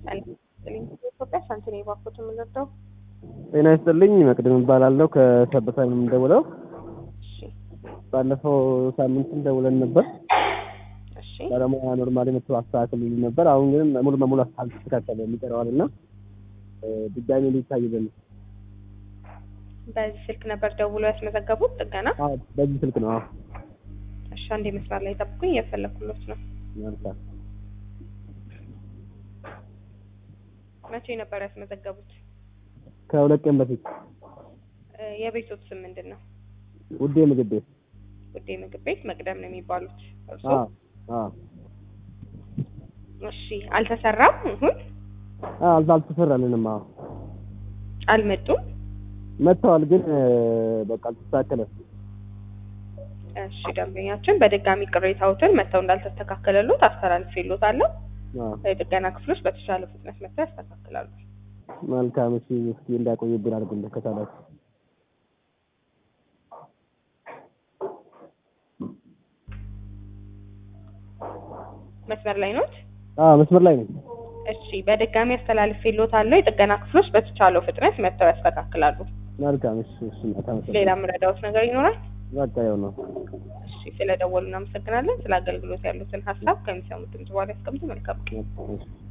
ኢትዮጵያ ሳንቲኔ ባኮት የምንወደው ጤና ይስጥልኝ መቅደም እባላለሁ ከሰበታ ነው የምንደውለው። እሺ ባለፈው ሳምንትም ደውለን ነበር። እሺ ባለሙያ ኖርማሊ መጥቶ አስተካክሉልኝ ነበር። አሁን ግን ሙሉ በሙሉ አልተስተካከለም ይቀረዋል እና ድጋሚ ሊታይልን ነው። በዚህ ስልክ ነበር ደውሎ ያስመዘገቡት ጥገና። አዎ በዚህ ስልክ ነው። አዎ እሺ አንዴ መስመር ላይ ጠብቁኝ፣ እየፈለኩሎት ነው። መልካም። መቼ ነበር ያስመዘገቡት? ከሁለት ቀን በፊት እ የቤቶት ስም ምንድን ነው? ውዴ ምግብ ቤት። ውዴ ምግብ ቤት መቅደም ነው የሚባሉት እርሶ? አዎ አዎ እሺ አልተሰራም? አሁን አዎ አልዛ አልተሰራልንም። አዎ አልመጡም? መጥተዋል፣ ግን በቃ አልተስተካከለም። እሺ ደንበኛችን በድጋሚ ቅሬታዎትን መጥተው እንዳልተስተካከለሎት አስተላልፌሎታለሁ። አዎ የጥገና ክፍሎች በተሻለ ፍጥነት መጥተው ያስተካክላሉ። መልካም። እሺ እስኪ እንዳቆይብን አድርግልህ ከቻላችሁ። መስመር ላይ ኖት? አዎ መስመር ላይ ነኝ። እሺ በድጋሚ አስተላልፌሎታለሁ። የጥገና ክፍሎች በተቻለው ፍጥነት መጥተው ያስተካክላሉ። መልካም። እሺ እሺ እናት አመሰግናለሁ። ሌላ የምረዳዎት ነገር ይኖራል? በቃ ያው ነው። እሺ ስለደወሉ እናመሰግናለን። ስለ አገልግሎት ያሉትን ሀሳብ ከሚሰሙት ድምጽ በኋላ ያስቀምጡ። መልካም ቀን። እሺ